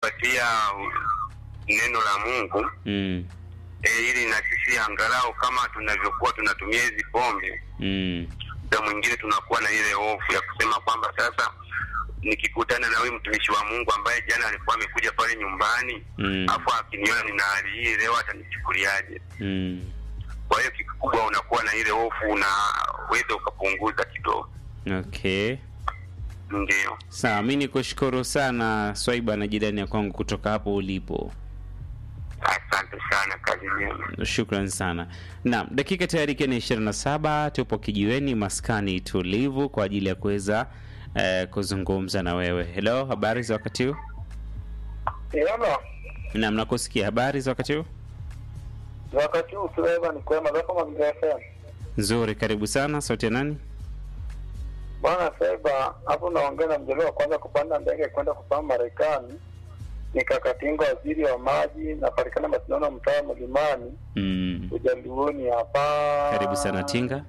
patia neno la Mungu Mm. e, ili na sisi angalau kama tunavyokuwa tunatumia hizi pombe, Mm. muda mwingine tunakuwa na ile hofu ya kusema kwamba sasa nikikutana na huyu mtumishi wa Mungu ambaye jana alikuwa amekuja pale nyumbani Mm. afu akiniona nina hali hii leo atanichukuliaje? Mm. Kwa hiyo kikubwa unakuwa na ile hofu, unaweza ukapunguza kidogo. Okay. Ndio, Sawa, mi nikushukuru sana Swaiba na jirani ya kwangu kutoka hapo ulipo. asante sana, kazi njema. Shukran sana. Naam, dakika tayari ikiwa ni ishirini na saba tupo kijiweni maskani tulivu kwa ajili ya kuweza eh, kuzungumza na wewe. Hello, habari za wakati huu? Iona Naam, nakusikia. Habari za wakati huu? wakati huu Suleiman ni kwema zako Mazingira FM. Nzuri, karibu sana. Sauti ya nani? Bwana Seba, hapo naongea na mjaliwa wa kwanza kupanda ndege kwenda kupaa Marekani. Ni Kakatinga, waziri wa maji, napatikana Masindano, mtaa wa Mlimani, Mm. Ujaluoni hapa. Karibu sana Tinga.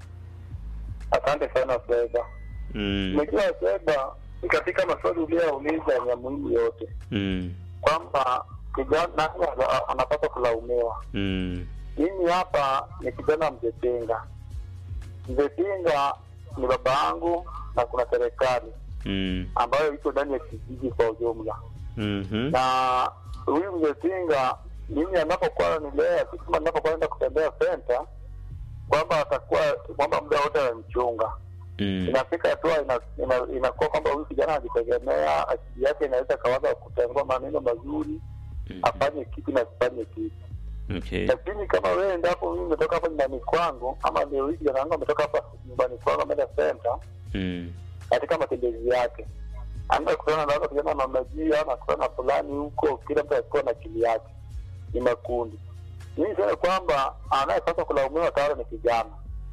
Asante sana Seba. Mm. Umejua Seba, ni katika maswali uliyouliza ya muhimu yote Mm. kwamba kijana nani ana- anapaswa kulaumiwa. Mm. Mimi hapa ni kijana Mzepinga. Mzepinga ni baba yangu na kuna serikali Mm. ambayo iko ndani ya kijiji kwa ujumla, Mhm. na huyu Mzepinga mimi anapokuwa nilea si kama ninapokuwa naenda kutembea senta kwamba atakuwa kwamba muda wote ananichunga. Mm. Inafika hatua ina, ina, inakuwa kwamba huyu kijana anajitegemea, akili yake inaweza kawaza kutengua maneno mazuri, afanye kitu na asifanye kitu Okay. lakini kama wewe endapo mimi nimetoka hapa nyumbani kwangu ama leo hii kijana wangu ametoka hapa nyumbani kwangu ameenda senta Mm. katika matembezi yake anaenda kutana na wale kijana na majia ama kutana na fulani huko kila mtu akiwa na akili yake ni makundi mimi sema kwamba anayepaswa kulaumiwa tayari ni kijana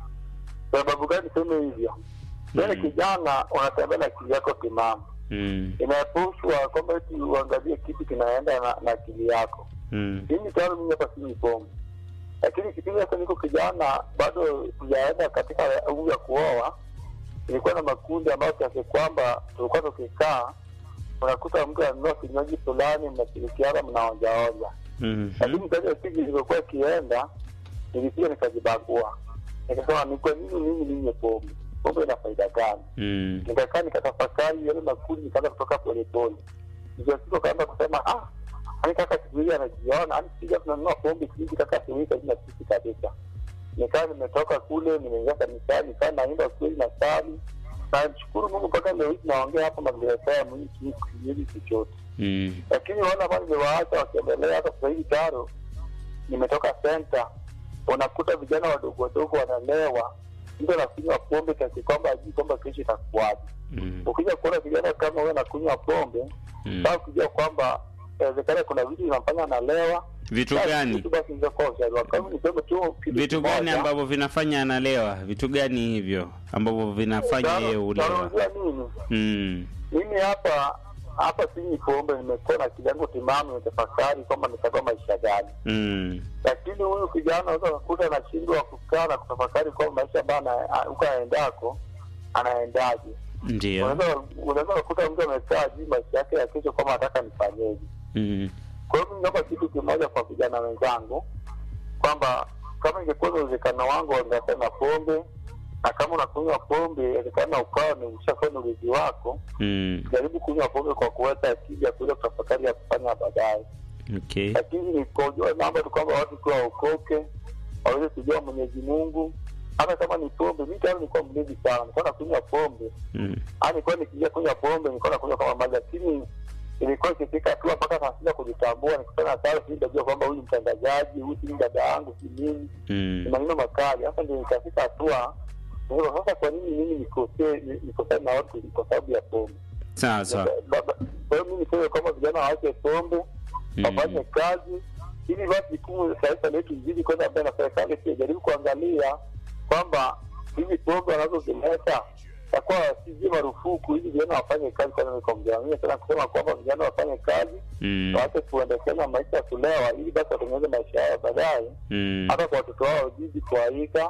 sababu gani seme hivyo wewe Mm. kijana unatembea na akili yako timamu Mm. inaepushwa kwamba eti uangalie kitu kinaenda na, na akili yako Mm. mimi tayari mimi hapa si pombe, lakini kipindi hata niko kijana bado sijaenda katika umri ya kuoa, nilikuwa na makundi ambayo kiasi kwamba tulikuwa tukikaa, unakuta mtu anunua kinywaji fulani, mnashirikiana, mnaonjaonja, Mhm. lakini kazi ya siku ilivyokuwa ikienda, nilikuja nikajibagua, nikasema ni kwa nini mimi ninywe pombe? Pombe ina faida gani? Mm. nikakaa nikatafakari yale makundi, nikaanza kutoka polepole, ndio kaanza kusema ah, ani kaka siku hizi anajiona, ani sija tunanunua pombe siku hizi kaka siku hizi na sisi kabisa. Nikaa nimetoka kule, nimeingia kanisani, nikaa naimba kweli na sali na nishukuru Mungu mpaka leo hii naongea hapa mazingira haya mwingi kinyuzi chochote, Mm. lakini wale ambao nimewaacha wakiendelea hata sasa hivi taro, nimetoka senta, unakuta vijana wadogo wadogo wanalewa, mtu anakunywa pombe kiasi kwamba ajui kwamba kesho itakuwaje Mm. ukija kuona vijana kama huyo anakunywa pombe Mm. sasa ukijua kwamba inawezekana kuna vitu vinamfanya analewa Vitu basi gani? kitu basi ingekuwa ushauri wako. Kama niseme tu kitu Vitu gani kimoja, ambavyo vinafanya analewa? Vitu gani hivyo ambavyo vinafanya tano- yeye ulewa? tanaongea nini Mm. mimi hapa hapa sinywi pombe nimekuwa na akili yangu timamu nitafakari kwamba nitakuwa maisha gani Mm. lakini huyu kijana unaweza kukuta anashindwa kukaa na kutafakari kwamba maisha ambayo ana- a- huko anaendako anaendaje Ndio. unaweza unaweza kukuta mtu amekaa juu maisha yake ya kesho kwamba nataka nifanyeje Mm. Kwa hiyo mimi naomba kitu kimoja kwa vijana wenzangu kwamba kama ingekuwa na uwezekano wangu wangeacha na pombe, na kama unakunywa pombe, inawezekana ukawa ni ushafanya ulizi wako, Mm. jaribu kunywa pombe kwa kuweka akili ya kuweza kutafakari ya kufanya baadaye. Okay. Lakini ni kwa ujua naomba tu kwamba watu kuwa waokoke, waweze kujua Mwenyezi Mungu. Hata kama ni pombe, mimi tayari nilikuwa mlevi sana, nilikuwa nakunywa pombe Mm. Ah, nilikuwa nikiingia kunywa pombe nilikuwa nakunywa kama maji, lakini ilikuwa ikifika hatua mpaka nashinda kujitambua, nikutana na sasa nitajua kwamba huyu mtangazaji, huyu si dada yangu, si nini, ni Mm. maneno makali. Sasa ndio nikafika hatua nikasema, sasa kwa nini mimi nikosee ni- nikosane na watu kwa sababu ya pombe? Sawa sawa. Baba- Kwa hiyo mimi niseme kwamba vijana waache pombe, wafanye Mm. kazi ili basi jukumu la taifa letu lizidi kwenda mbele, na serikali pia jaribu kuangalia kwamba hizi pombe wanazozileta takuwa sijui marufuku, hizi vijana wafanye kazi. Kwanza nikamjamia tena kusema kwamba vijana wafanye kazi, Mm. waache kuendekeza maisha ya kulewa, ili basi watengeneze maisha yao baadaye, Mm. hata kwa watoto wao wajiji kuaika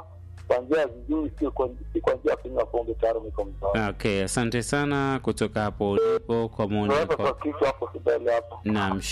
kwa njia vizuri, sio kwa si kwa njia ya kunywa pombe tayari niko mzao. Okay, asante sana kutoka hapo ulipo kwa maoni Unaweza yako. kwa kichwa hapo kidole hapo. Naam,